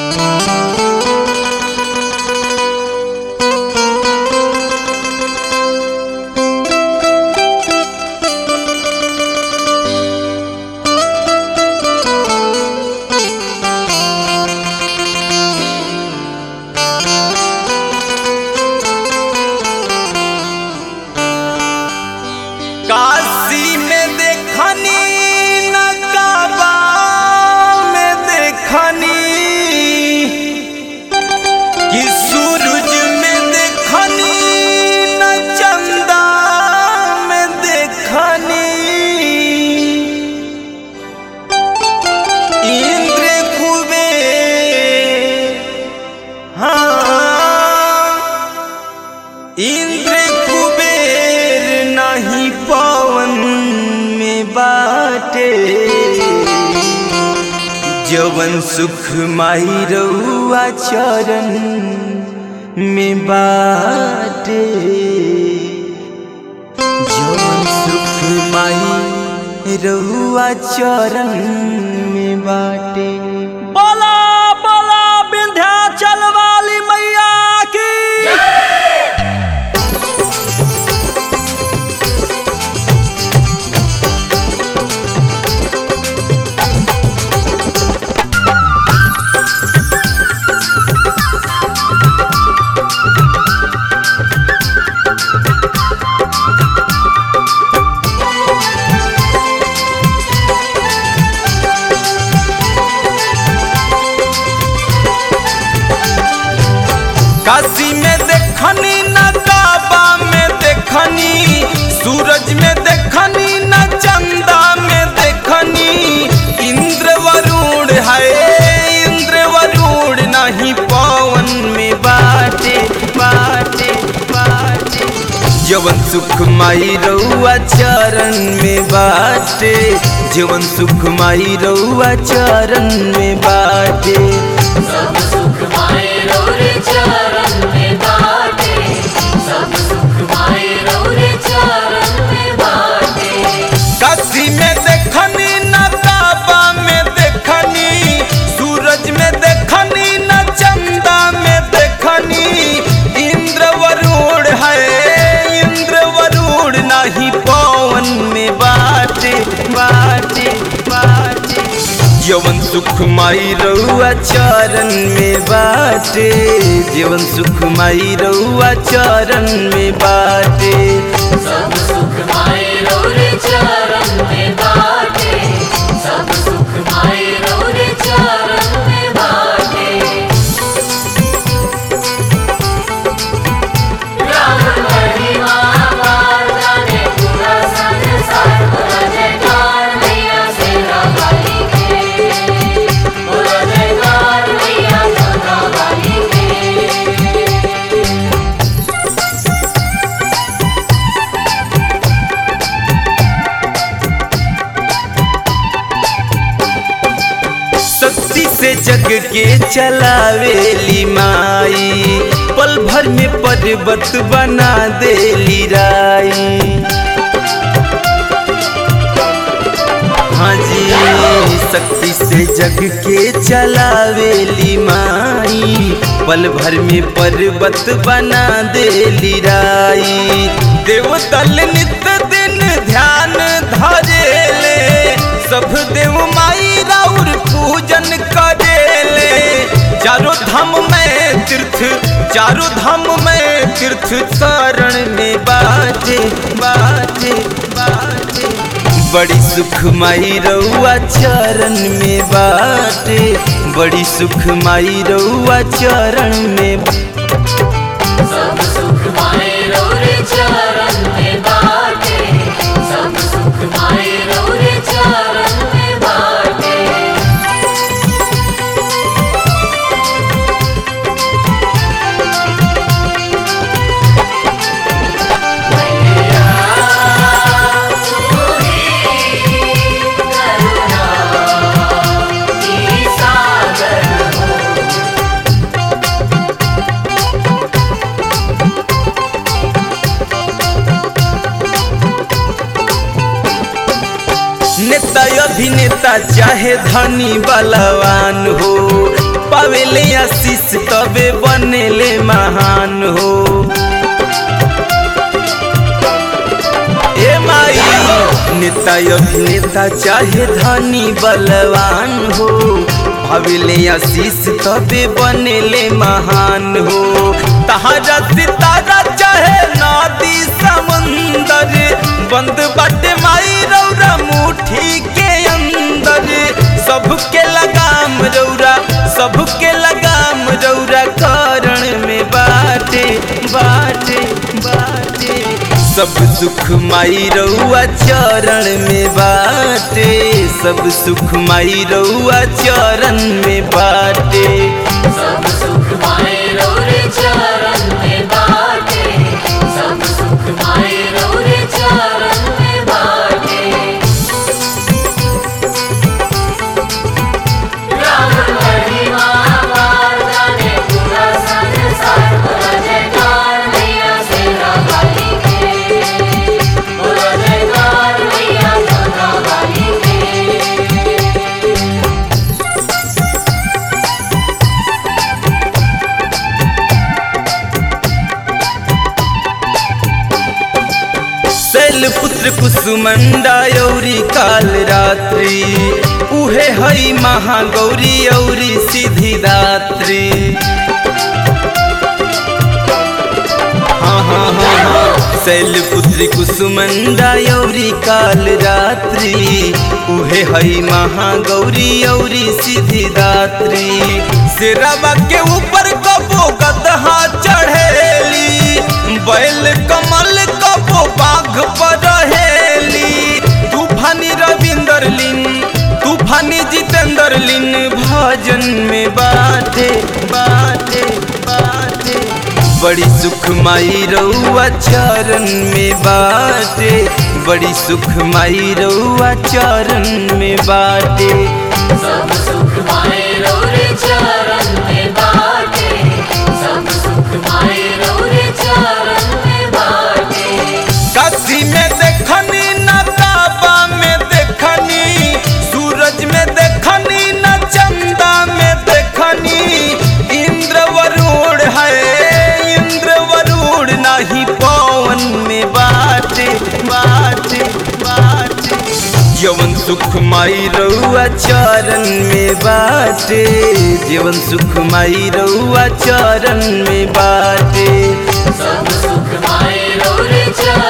काशी में देखनी नकाबा में देखनी कि सूरज में देखनी न चंदा में देखनी इंद्र खूबे हाँ इंद्र कुबेर नहीं पवन में बाटे जवन सुख माई रउआ चरण में बाटे जवन सुख माई रउआ चरण में बाटे बोला बोला विंध्याचल वाली मैया की काशी में देखनी नकाबा में देखनी सूरज में देखनी न चंदा में देखनी इंद्र वरुण है इंद्र वरुण नहीं पवन में बाटे बाटे बाटे जवन सुख माई रउआ चरण में बाटे जवन सुख माई रउआ चरण में बाटे सब सुख माए रोरे चरण में बाटे सब सुख माए रोरे चरण में बाटे काशी में देखनी नकाबा में देखनी सूरज में देखनी न चंदा में देखनी इंद्र वरुण है इंद्र वरुण नहीं पवन में बाटे बाटे बाटे जवन सुख माई रउआ चरण में बाटे जीवन सुख माई रउआ चरण में बाटे सब सुख माए रोरे चरण में बाटे सब सुख माए रोरे चरण में बाटे राम महिमा पार जाने पूरा संसार बोला जयकार मैया सेना वाली के बोला जयकार मैया सेना वाली के शक्ति से जग के चलावेली माई पल भर में पर्वत बना देली राई हाँ जी शक्ति से जग के चलावेली माई पल भर में पर्वत बना देली राई देवतल नित दिन ध्यान धरेले सब देव माई राउर पूजन करेले चारों धाम में तीर्थ चारों धाम में तीर्थ शरण में बाजे बाजे बाजे बड़ी सुख माई रउआ चरण में बाटे बड़ी सुख माई रउआ चरण में सब सुख माए रोरे चरण में बाटे सब सुख माए रोरे चरण में बाटे नेता अभिनेता चाहे धनी बलवान हो पावेले आशीष तबे बनेले महान हो ए माई नेता अभिनेता चाहे धनी बलवान हो भाविले आशीष तबे बनेले महान हो तहारा सितारा चाहे नदी समुंदर बंद बाटे माई रौरा मुट्ठी के अंदर सबके लगाम रौरा सबके लगाम रौरा करण में बाटे बाटे बाटे सब सुख माई रउआ चरण में बाटे सब सुख माई रउआ चरण में बाटे सब सुख माए रौरे चरण में बाटे सब सुख माए रौरे चरण में बाटे राम महिमा पार जाने पूरा संसार बोला जयकार मैया सेना वाली के बोला जयकार मैया सेना वाली के शैल पुत्र कुसुमंडा यौरी काल रात्रि उहे हई महागौरी औरी सिद्धि दात्री हाँ हाँ हाँ हाँ शैल पुत्री कुसुमंडा यौरी काल रात्रि उहे हई महागौरी औरी सिद्धि दात्री सिरवा के ऊपर कबो गदहा चढ़ेली बैल कमल कबो बाघ पर रहेली तूफानी रविंदर लिन तूफानी जितेंद्र लिन भजन में बाटे बाटे बाटे बड़ी सुख माई रउआ चरण में बाटे बड़ी सुख माई रउआ चरण में बाटे सब सुख माए रौरे चरण में बाटे सब सुख माए रौरे चरण में बाटे काशी में देखनी न काबा में देखनी सूरज में देखनी न चंदा में देखनी इंद्र वरुण है इंद्र वरुण नहीं पवन में बाटे बाटे बाटे जीवन सुख माई रउआ चरण में बाटे जीवन सुख माई रउआ चरण में बाटे सब सुख माए रौरे चरण